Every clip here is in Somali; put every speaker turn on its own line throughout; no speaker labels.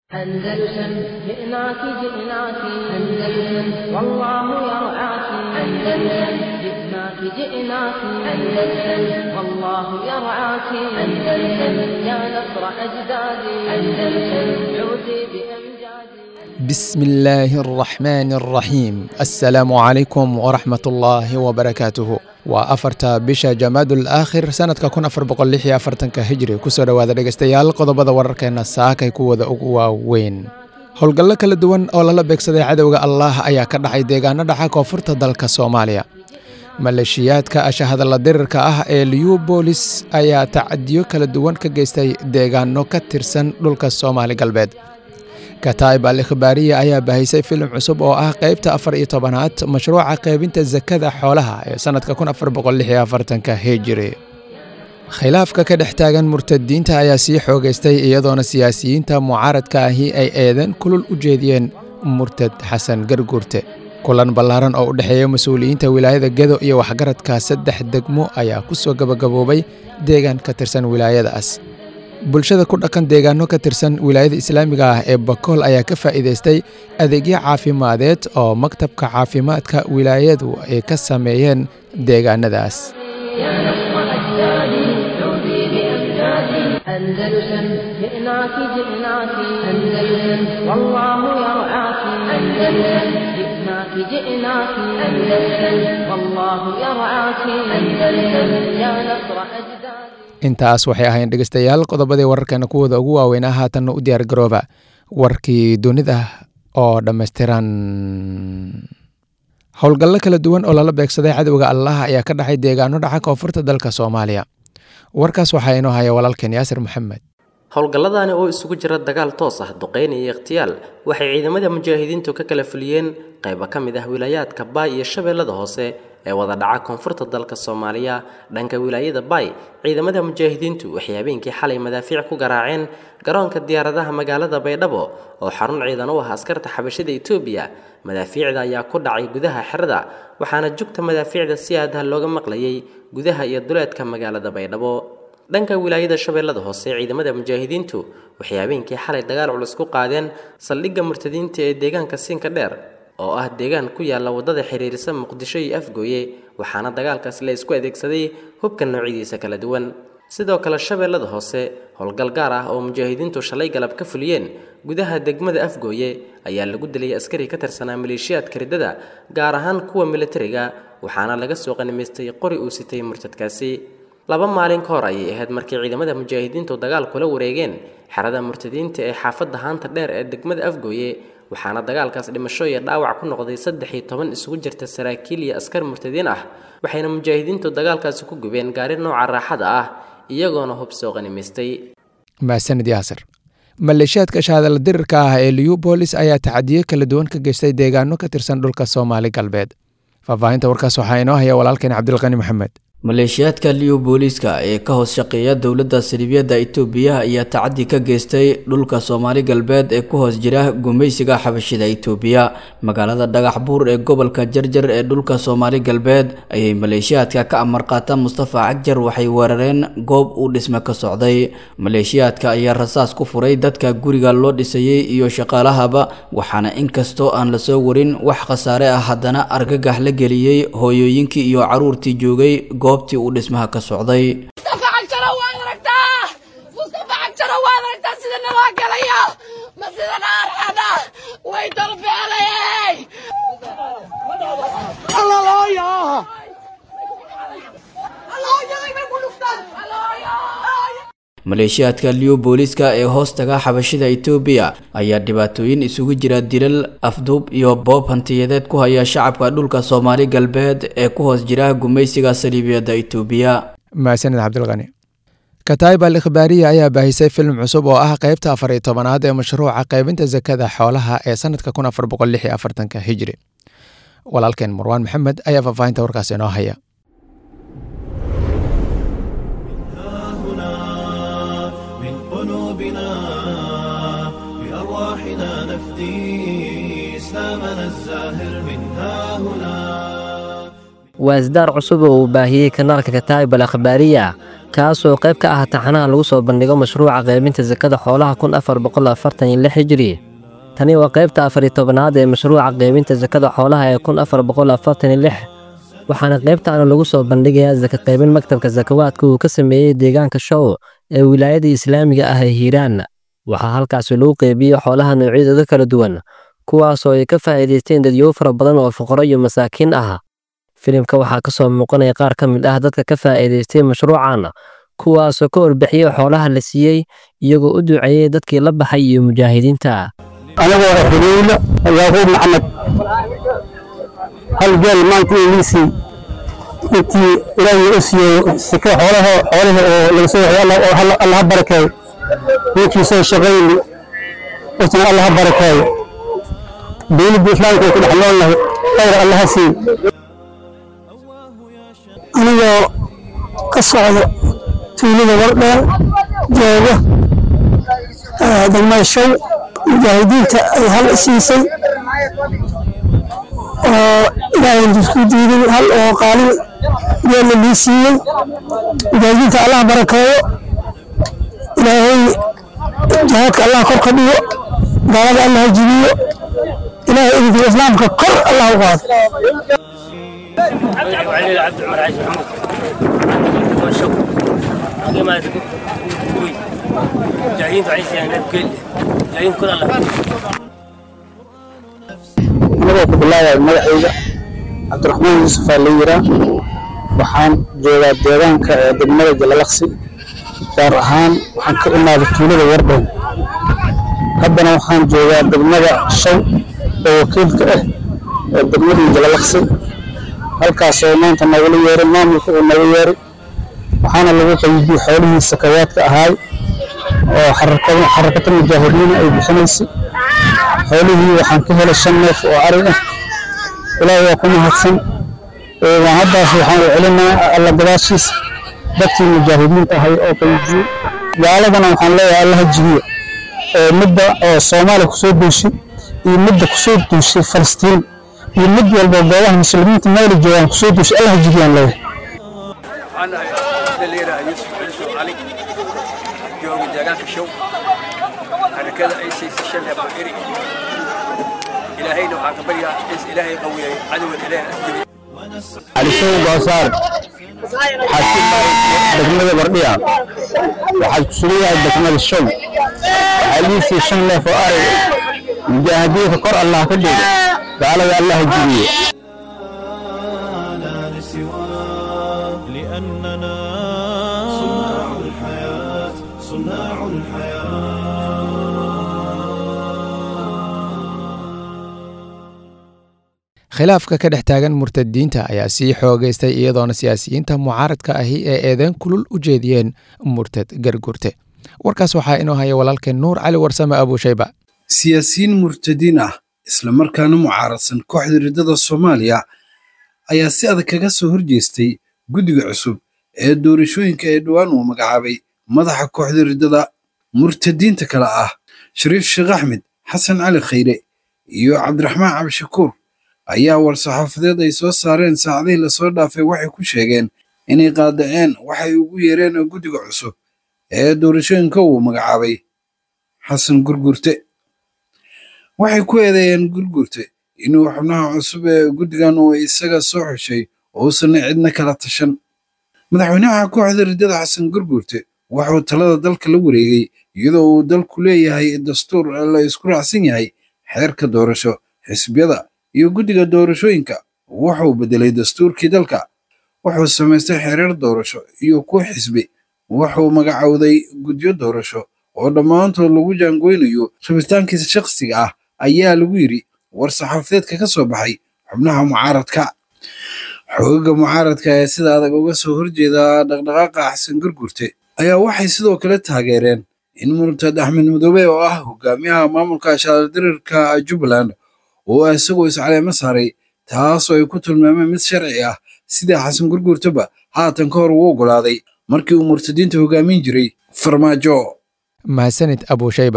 أندلسن جئناك جئناك أندلسن والله يرعاك أندلسن جئناك جئناك أندلسن والله يرعاك أندلسن يا نصر أجدادي أندلسن عودي بأمجادي
بسم الله الرحمن الرحيم السلام عليكم ورحمة الله وبركاته waa afarta bisha jamaadul aakhir sanadka kun afar boqol lix iyo afartanka hijri kusoo dhowaada dhegeystayaal qodobada wararkeena saakay kuwada ugu waaweyn howlgallo kala duwan oo lala beegsaday cadowga allaah ayaa ka dhacay deegaano dhaca koonfurta dalka soomaaliya maleeshiyaadka ashahadalla dirirka ah ee liubolis ayaa tacadiyo kala duwan ka geystay deegaano ka tirsan dhulka soomaali galbeed kataib al ikhbaariya ayaa bahisay filim cusub oo ah qeybta afar iyo tobanaad mashruuca qeybinta sakada xoolaha ee sanadka kun afar boqol lix iyo afartanka hijiri khilaafka ka dhex taagan murtadiinta ayaa sii xoogeystay iyadoona siyaasiyiinta mucaaradka ahi ay eedan kulul u jeediyeen murtad xasan garguurte kulan ballaaran oo u dhexeeya mas-uuliyiinta wilaayada gedo iyo waxgaradka saddex degmo ayaa ku soo gabagaboobay deegaan ka tirsan wilaayadaas bulshada ku dhaqan deegaano ka tirsan wilaayada islaamiga ah ee bakool ayaa ka faa'iidaystay adeegyo caafimadeed oo maktabka caafimaadka wilaayadu ay ka sameeyeen deegaanadaas
يا نصر أجدادي عودي بأمجادي أندلسن جئناك جئناك أندلسن والله يرعاك أندلسن جئناك جئناك أندلسن والله يرعاك أندلسن يا نصر أجدادي
intaas waxay ahayn dhegeystayaal qodobadii wararkeena kuwooda ugu waaweynaa haatanna u diyaar garooba warkii dunida oo dhammaystiran howlgallo kala duwan oo lala beegsaday cadowga allah ayaa ka dhacay deegaano dhaca koonfurta dalka soomaaliya warkaas waxaa inoo haya walaalkeen yaasir maxamed
howlgalladani oo isugu jira dagaal toos ah duqeyn iyo ikhtiyaal waxay ciidamada mujaahidiintu ka kala fuliyeen qaybo ka mid ah wilaayaadka baay iyo shabeellada hoose ee wada dhaca koonfurta dalka soomaaliya dhanka wilaayada baay ciidamada mujaahidiintu waxay habeenkii xalay madaafiic ku garaaceen garoonka diyaaradaha magaalada baydhabo oo xarun ciidan u ah askarta xabashida etoobiya madaafiicda ayaa ku dhacay gudaha xerada waxaana jugta madaafiicda si aadaha looga maqlayay gudaha iyo duleedka magaalada baydhabo dhanka wilaayada shabeellada hoose ciidamada mujaahidiintu waxay habeenkii xalay dagaal culus ku qaadeen saldhigga murtadiinta ee deegaanka siinka dheer oo ah deegaan ku yaalla waddada xiriirisa muqdisho iyo afgooye waxaana dagaalkaas la isku adeegsaday hubka noocyadiisa kala duwan sidoo kale shabeellada hoose howlgal gaar ah oo mujaahidiintu shalay galab ka fuliyeen gudaha degmada afgooye ayaa lagu dilay askari ka tirsanaa maleeshiyaadka riddada gaar ahaan kuwa militariga waxaana laga soo qanimaystay qori uu sitay murtadkaasi laba maalin ka hor ayay ahayd markii ciidamada mujaahidiintu dagaal kula wareegeen xerada murtadiinta ee xaafadda haanta dheer ee degmada afgooye waxaana dagaalkaas dhimasho iyo dhaawac ku noqday saddex iyo toban isugu jirta saraakiil iyo askar murtadiin ah waxayna mujaahidiintu dagaalkaasi ku gubeen gaari nooca raaxada ah iyagoona hub soo qanimaystay
mahadsanid yaasir maleeshiyaadka shahadala dirirka ah ee liubolis ayaa tacadiyo kala duwan ka geystay deegaano ka tirsan dhulka soomaali galbeed faahfaahinta warkaas waxaa inoo haya walaalkeen cabdilqani maxamed
maleeshiyaadka liu booliiska ee ka hoos shaqeeya dowladda saliibiyadda itoobiya ayaa tacadi ka geystay dhulka soomaali galbeed ee ku hoos jira gumaysiga xabashida itoobiya magaalada dhagax buur ee gobolka jarjar ee dhulka soomaali galbeed ayay maleeshiyaadka ka amar qaata mustafa cagjar waxay weerareen goob uu dhisme ka socday maleeshiyaadka ayaa rasaas ku furay dadka guriga loo dhisayey iyo shaqaalahaba waxaana inkastoo aan lasoo warin wax khasaare ah haddana argagax la geliyey hooyooyinkii iyo caruurtii joogay goobtii uu dhismaha ka socday
mustafa cagjaro waad aragtaa mustafa cagjaro waad aragtaa sida naloo galaya ma sida naarxada way dalbeelay
maleeshiyaadka liu booliiska ee hoostaga xabashida itoobiya ayaa dhibaatooyin isugu jira dilal afduub iyo boob hantiyadeed ku haya shacabka dhulka soomaali galbeed ee ku hoos jira gumaysiga saliibiyadda itoobiya
mahadsanid cabdilqani kataib al ikhbaariya ayaa baahisay filim cusub oo ah qeybta afar iyo tobanaad ee mashruuca qeybinta sakada xoolaha ee sanadka kun afar boqol lix iyo afartanka hijri walaalkeen marwaan maxamed ayaa faahfaahinta warkaas inoo haya
من قلوبنا بأرواحنا نفدي إسلامنا الزاهر من ها هنا
waa isdaar cusub oo uu baahiyey kanaalka kataa'ib al akhbaariya kaasoo qayb ka ah taxanaha lagu soo bandhigo mashruuca qaybinta sakada xoolaha kun afar boqol afartan iyo lix hijri tani waa qaybta afariyo tobanaad ee mashruuca qaybinta sakada xoolaha ee kun afar boqol afartan iyo lix waxaana qaybtaana lagu soo bandhigayaa saka qaybin maktabka sakawaadka uu ka sameeyey deegaanka show ee wilaayada islaamiga ah ee hiiraan waxaa halkaasi lagu qeybiyey xoolaha noocyadooda kala duwan kuwaasoo ay ka faa'iidaysteen dadyow fara badan oo fuqaro iyo masaakiin ah filimka waxaa ka soo muuqanaya qaar ka mid ah dadka ka faa'iidaystay mashruucan kuwaasoo ka warbixiyey xoolaha la siiyey iyagoo u duceeyey dadkii la baxay iyo mujaahidiinta
anigoo ah xuleylo yaaquub maxamed hal geel maanta iiliisii intii ilaahay u siiyey sika xoolaha xoolaha oo laga soo waxay allaha barakeeyo ninkii soo shaqayni isna allaha barakeeyo dowladda islaamka ay ku dhex noolnahay khayr allaha siiyo anigoo ka socdo tuulada wardheer jooga degmada show mujaahidiinta ay hal siisay oo ilaahay isku diiday hal oo qaalin geella lii siiyey mujaahidiinta allah barakeeyo ilaahay jihaadka allah kor ka dhigo gaalada allah jibiyo ilaahay idinka islaamka kor allah u qaado
علي عبد العمر عايش محمود عندك كل شغل عندي ما قوي جايين تعيش يعني بكل جايين كل الله
anigoo ku bilaabaya magacayga cabdiraxmaan yuusuf aa la yiraa waxaan joogaa deegaanka ee degmada jalalaqsi gaar ahaan waxaan ka imaaday tuulada wardhown haddana waxaan joogaa degmada shaw oo wakiilka ah ee degmadii jalalaqsi halkaasoo maanta nagula yeeray maamulka uu naga yeeray waxaana lagu qaybiyey xoolihii sakawaadka ahaay oo xarakada mujaahidiina ay bixinaysay xoolihii waxaan ka helay shan neef oo ari ah ilaahay waa ku mahadsan waan haddaas waxaan u celinaa alla gadaashiisa dadkii mujaahidiinta ahay oo qaybiyey gaaladana waxaan leeyahay allaha jibiya oo midda oo soomaaliya kusoo duushay iyo midda kusoo duushay falastiin iyo mid walba goobaha muslimiinta meela joogaan kusoo duushay allaha jibiyaan leeyahay
waxaan ahay dhalinyara yuusuf caliso cali jooga deegaanka show xarakada ay siisay shan neef oo eri ilaahayna waxaan ka baryaa is ilaahay qawiyay cadowgan ilaahay asjiri
calishow goosaar waxaad ku degmada bardhiya waxaad ku sugan yahay degmada show aliisii shan neef oo arig mujaahidiinka kor allah ka dhigo gaalada allah jibiye
لأننا صناع الحياة صناع
khilaafka ka dhex taagan murtadiinta ayaa sii xoogaystay iyadoona siyaasiyiinta mucaaradka ahi ee eedeyn kulul u jeediyeen murtad gargurte warkaas waxaa inoo haya walaalkeen nuur cali warsame abuushayba
siyaasiyiin murtadiin ah islamarkaana mucaaradsan kooxda riddada soomaaliya ayaa si adag kaga soo horjeestay guddiga cusub ee doorashooyinka ee dhowaan uu magacaabay madaxa kooxda riddada murtadiinta kale ah shariif sheekh axmed xasan cali khayre iyo cabdiraxmaan cabdishakuur ayaa war-saxaafadeed ay soo saareen saacadihii lasoo dhaafay waxay ku sheegeen inay qaadaceen waxay ugu yeereen guddiga cusub ee doorashooyinka uu magacaabay xasan gurgurte waxay ku eedeeyeen gurgurte inuu xubnaha cusub ee guddigan uu isaga soo xushay uusanna cidna kala tashan madaxweynaha kooxda riddada xasan gurgurte wuxuu talada dalka la wareegay iyadoo uu dalku leeyahay dastuur la isku raacsan yahay xeerka doorasho xisbiyada iyo guddiga doorashooyinka wuxuu beddelay dastuurkii dalka wuxuu samaystay xeerar doorasho iyo kuwa xisbi wuxuu magacowday guddiyo doorasho oo dhammaantood lagu jaangoynayo rabitaankiisa shakhsiga ah ayaa lagu yidhi war-saxaafadeedka ka soo baxay xubnaha mucaaradka xoogaga mucaaradka ee sida adag uga soo horjeeda dhaqdhaqaaqa xasan gurgurte ayaa waxay sidoo kale taageereen in murtad axmed madoobe oo ah hogaamiyaha maamulka shaardirirka jubbaland oo isagoo iscaleemo saaray taasoo ay ku tilmaameen mid sharci ah sida xasan gurgurtaba haatan ka hor uu oggolaaday markii uu murtadiinta hogaamin jiray farmaajo
mahadsanid abuushayba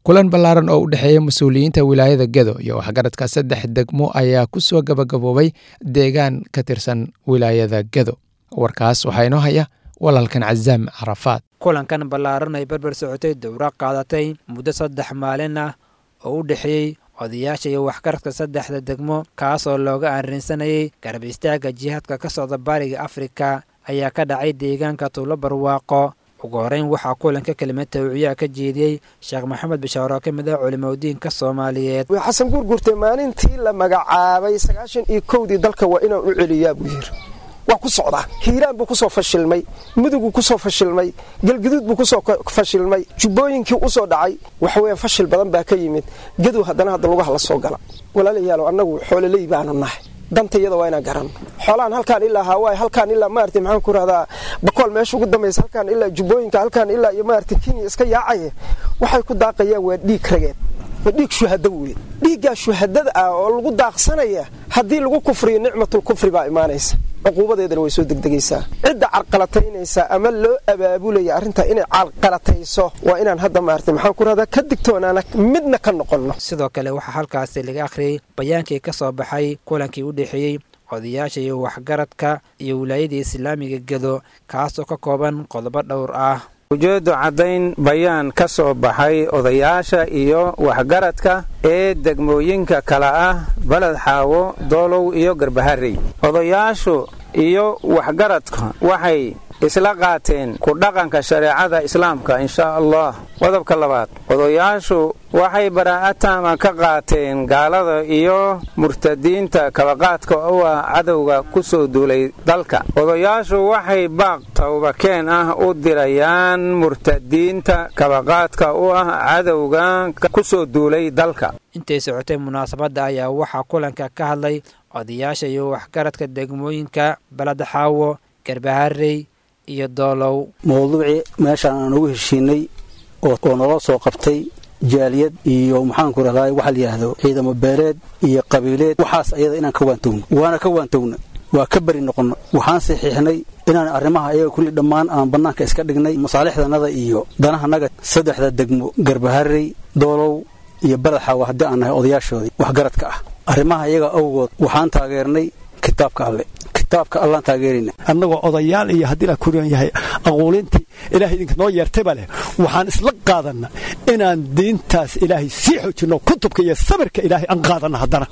kulan ballaaran oo u dhexeeya mas-uuliyiinta wilaayada gedo iyo waxgaradka saddex degmo ayaa ku soo gabagaboobay deegaan ka tirsan wilaayada gedo warkaas waxaa inoo haya walaalkan cazaam carafaad
kulankan ballaaran ay berber socotay dowra qaadatay muddo saddex maalin ah oo u dhexeeyey odayaasha iyo waxgaradka saddexda degmo kaas oo looga arrinsanayay garab istaagga jihaadka ka socda bariga afrika ayaa ka dhacay deegaanka tuulo barwaaqo ugu horeyn waxaa kulanka kelimad tawciyaa ka jeediyey sheekh maxamed bishaar oo ka mid ah culimadiinka soomaaliyeed
xasan guurguurte maalintii la magacaabay sagaashan iyo kowdii dalka waa inaan u celiyaa buu yiri waa ku socdaa hiiraan buu kusoo fashilmay muduguu kusoo fashilmay galguduud buu kusoo fashilmay jubbooyinkii usoo dhacay waxaweyaan fashil badan baa ka yimid gadow haddana hadda lugaha la soo gala walaalayaalo annagu xoololey baanu nahay danta iyada waa inaan garanno xoolahan halkaan ilaa hawaaye halkaan ilaa maarata maxaan ku rahdaa bakool meesha ugu dambaysa halkaan ilaa jubbooyinka halkaan ilaa iyo maarata kenya iska yaacaya waxay ku daaqayaan waa dhiig rageed waa dhiig shuhado wey dhiiggaa shuhadada ah oo lagu daaqsanaya haddii lagu kufriyo nicmatul kufri baa imaanaysa cuquubadeedana way soo degdegaysaa cidda carqalataynaysa ama loo abaabulaya arrintaa inay carqalatayso waa inaan hadda maarata maxaan ku rahdaa ka digtoonaana midna ka noqonno
sidoo kale waxaa halkaasi laga akhriyey bayaankii ka soo baxay kulankii u dhexeeyey odayaasha iyo waxgaradka iyo wilaayada islaamiga gedo kaasoo ka kooban qodobo dhowr ah
ujeeddu caddayn bayaan ka soo baxay odayaasha iyo waxgaradka ee degmooyinka kale ah baled xaawo doolow iyo garbaharey odayaashu iyo waxgaradka waxay isla qaateen ku dhaqanka shareecada islaamka inshaa allah qodobka labaad odayaashu waxay baraa'ataama ka qaateen gaalada iyo murtadiinta kabaqaadka u ah cadowga ku soo duulay dalka odayaashu waxay baaq tawbakeen ah u dirayaan murtadiinta kabaqaadka u ah cadowga ku soo duulay dalka
intay socotay munaasabadda ayaa waxaa kulanka ka hadlay odayaasha iyo waxgaradka degmooyinka baladxaawo garbaharey iyo doolow
mawduucii meeshaan aan ugu heshiinay oo naloo soo qabtay jaaliyad iyo maxaanku rahdaa waxa layidhaahdo ciidamo beeleed iyo qabiileed waxaas ayada inaan ka waantowno waana ka waantowna waa ka beri noqonno waxaan saxiixnay inaan arrimaha ayaga kulli dhammaan aan bannaanka iska dhignay masaalixdanada iyo danahanaga saddexda degmo garbaharey doolow iyo badaxaawa haddii aan nahay odayaashoodii waxgaradka ah arrimaha iyaga awgood waxaan taageernay kitaabka alle kitaabka allaan taageerayna
annagoo odayaal iyo haddii la kuriyan yahay aquulintii ilaahay idinka noo yeertayba leh waxaan isla qaadanna inaan diintaas ilaahay sii xoojinno kutubka iyo sabirka ilaahay aan qaadanna haddana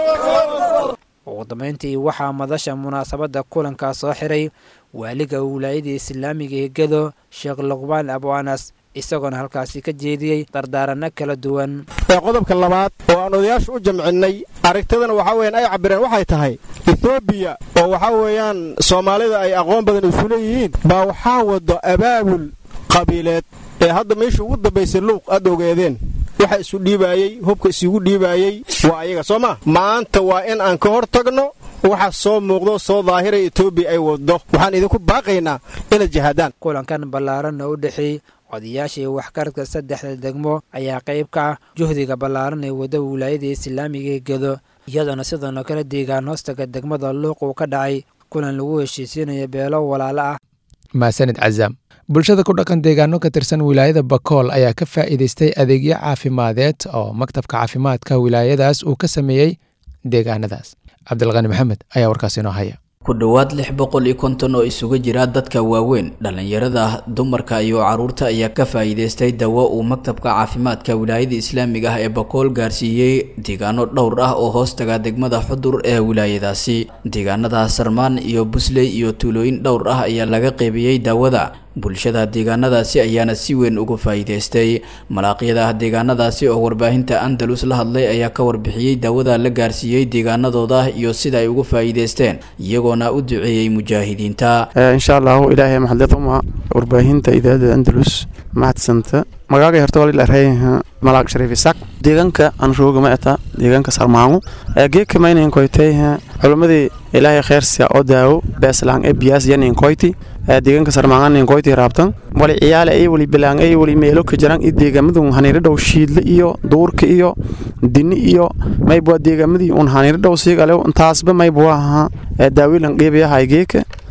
ugu dambayntii waxaa madasha munaasabadda kulankaa soo xiray waaliga wilaayada islaamiga ee gedo sheekh luqbaan abu anas isagoona halkaasi ka jeediyey dardaaranno kala duwan
qodobka labaad oo aan odayaashu u jamcinnay aragtidana waxaa weeyaan ay cabbireen waxay tahay etoobiya oo waxaa weeyaan soomaalida ay aqoon badan isu leeyihiin baa waxaa wado abaabul qabiileed ee hadda meeshii ugu dambaysay luuq aad ogeedeen waxa isu dhiibaayey hubka isugu dhiibaayey waa ayaga soo maa maanta waa in aan ka hor tagno waxa soo muuqdo soo daahiraya etoobiya ay waddo waxaan idinku baaqaynaa inaad jihaadaan
kulankan ballaaran oo u dhexeeyey odayaasha iyo waxgaradka saddexda degmo ayaa qayb ka ah juhdiga ballaaran ee wadda wilaayada islaamiga ee gedo iyadoona sidoonoo kale deegaan hoostaga degmada luuq uu ka dhacay kulan lagu heshiisiinayo beelo walaalo ah
maasanid cazaam bulshada ku dhaqan deegaano ka tirsan wilaayada bakool ayaa ka faa'iidaystay adeegyo caafimadeed oo maktabka caafimaadka wilaayadaas uu ka sameeyey deegaanadaas cabdilqani maxamed ayaa warkaas inoo haya
ku dhowaad lix boqol iyo konton oo isuga jira dadka waaweyn dhallinyarada ah dumarka iyo caruurta ayaa ka faa'iidaystay dawo uu maktabka caafimaadka wilaayada islaamiga ah ee bakool gaarsiiyey deegaano dhowr ah oo hoostaga degmada xudur ee wilaayadaasi deegaanada sarmaan iyo busley iyo tuulooyin dhowr ah ayaa laga qeybiyey daawada bulshada deegaanadaasi ayaana si weyn uga faa'iidaystay malaaqyada deegaanadaasi oo warbaahinta andalus la hadlay ayaa ka warbixiyey daawada la gaarsiiyey deegaanadooda iyo sida ay uga faa'iidaysteen iyagoona u duceeyey mujaahidiinta
insha allahu ilaahay maxadleduma warbaahinta idaacada andalus mahadsanta magaaga horta wali larayha malaaq shariif isaaq deegaanka aan rooga ma eta deegaanka sarmaangu geeka maynayn koytay culamadii ilaahay kheersia oo daawo beeslaan ee biyaas yanin koyti deegaanka sarmaanganin koyti raabtan wali ciyaale ay wali bilaan ay wali meelo ka jiraan i deegaamadu haniiro dhow shiidle iyo duurka iyo dini iyo maybwa deegaamadii un haniiro dhow siigale intaasba maybwa ahaa daawilan qiibayahay geeka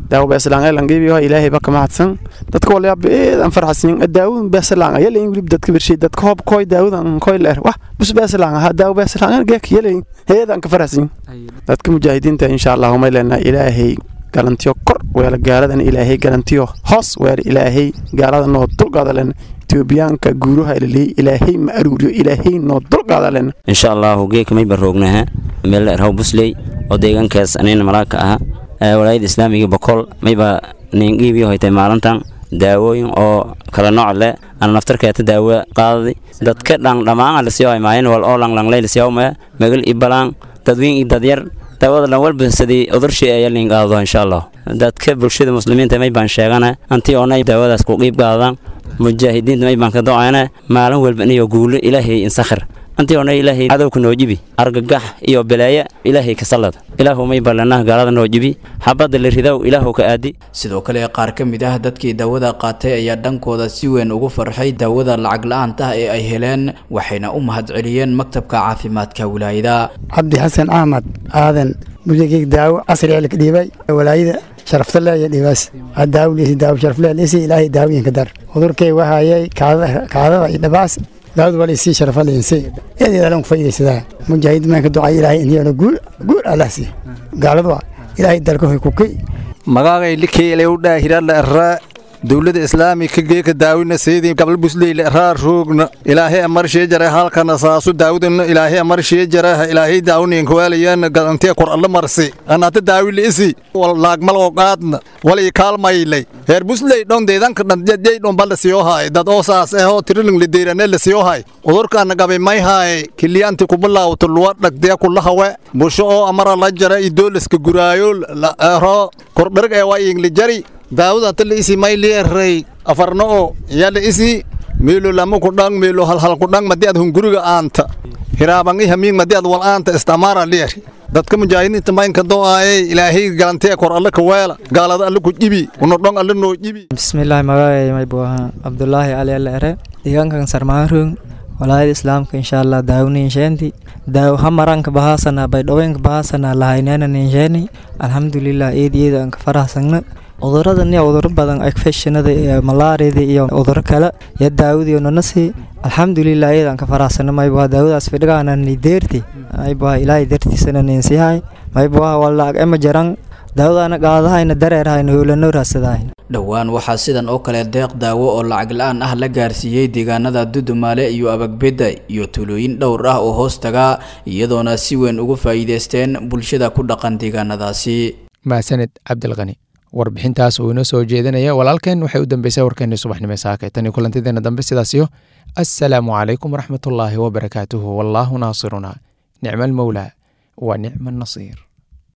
daawo beeslaan ay langeebiyo ilaahay baka mahadsan dadka wala beed an farxasin daawo beeslaan ay leeyin wili dadka birshay dadka hoob koy daawadan koy leer wah bus beeslaan ha daawo beeslaan geek yeleyn heedan ka farxasin dadka mujaahidiinta insha Allah ma leena ilaahay galantiyo kor weela gaaladan ilaahay galantiyo hoos weer ilaahay gaalada noo dulqaada len etoobiyaanka guuraha ilaaliyay ilaahay ma aruuriyo ilaahay noo dulqaada len
insha allahu geeka may baroognaha meel erhaw busley oo deegaankaas anina malaagka aha walaayada islaamiga boqol mayba ningiibii hoytay maalintan daawooyin oo kala nooc leh ana naftarkeeta daawo qaadadi dadka dhan dhammaan lasiyo maayen wal oo langlanglay lasiyo maya magal ibalaan dadweyn iyo dadyar daawada dhan walba sidii udurshii ayaa liin qaado insha allah dadka bulshada muslimiinta may baan sheegana antii oonay daawadaas ku qiib qaadaan mujaahidiinta may baan ka doocayna maalin walba iniyo guulo ilaahay insakhir antii oonay ilaahay cadowka noo jibi argagax iyo balaaya ilaahay ka sallad ilaahu may ballanah gaalada noo jibi xabadda la ridow ilaahu ka aadi
sidoo kale qaar ka mid ah dadkii daawada qaatay ayaa dhankooda si weyn ugu farxay daawada lacag la-aanta ee ay heleen waxayna u mahadceliyeen maktabka caafimaadka wilaayada
cabdi xasan axmed aadan mudageyg daawo casri ee laka dhiibay walaayada sharafta leeya dhiibaas daawliisi daawo sharafle liisi ilaahay daawooyinka dar cudurkay wahayay kaadada iyo dhabaas daawad wala isii sharafa leense eedeedalan ku faydaysadaa mujaahid meenka ducay ilaahay iniyana guul guul allah sii gaaladu ilaahay dalka hoy kukay
magaagay likeelay u dhaahirala arraa dowladda islaamika geeka daawina seedii gabal busleyla raa roogna ilaahay amarshee jare halkana saasu daawudana ilaahay amarshee jaraha ilaahay daawninka waalayana galantee kor alla marsi anata daawila isi wal laagmaloo qaadna walay kaalmaylay heer busley dhon deedanka dhandjay dhon balla siyohaay dad oo saas ehoo tiriling lideyrane la siyohaay udurkaana gabay may haay kiliyanti kubilaawto luwa dhagdee kulahawe busho oo amara la jara idoolaska guraayo ero kordherg ee waa ingli jari daawada ta la isi may leeray afarna oo yaa la isi meelo lama ku dhang meelo halhal ku dhang madi ad hunguriga aanta hiraabangi hamiing madi ad wal aanta istamaara leer dadka mujaahidiinta maynka do'aaye ilaahay galantee kor alle ka weela gaalada alle ku jibi una dhong alle noo jibi
bismillaahi magacay may buu ahaa cabdulaahi cali alle ere deegaankan sarmaarung walaayada islaamka insha allah daawni insheenti daaw hamaranka bahaasana baydhaweenka bahaasana lahaynena insheeni alxamdulilah eed eed aan ka farahsagna cuduradan iyo cuduro badan infectionada iyo malaariyada iyo cuduro kale iyo daawadiyo nanasi alxamdulilah iyadaan ka faraxsano maybuha daawadaas fidhigaana ni deerti maybuha ilaahay dartiisana ninsihay maybuha walaag ema jaran daawadaana qaadahayna dareerhayna howlano raasadahayna
dhowaan waxaa sidan oo kale deeq daawo oo lacag la-aan ah la gaarsiiyey deegaanada dudumaale iyo abagbedda iyo tuulooyin dhowr ah oo hoos tagaa iyadoona si weyn ugu faa'iideysteen bulshada ku dhaqan deegaanadaasi
mahsaned cabdilqani warbixintaas uu inoo soo jeedinaya walaalkeen waxay u dambeysay warkeenii subaxnimo saaka tan iyo kulantideena dambe sidaasiyo assalaamu calaykum waraxmatullaahi wabarakaatuhu wallaahu naasiruna nicma almowlaa wa nicma annasiir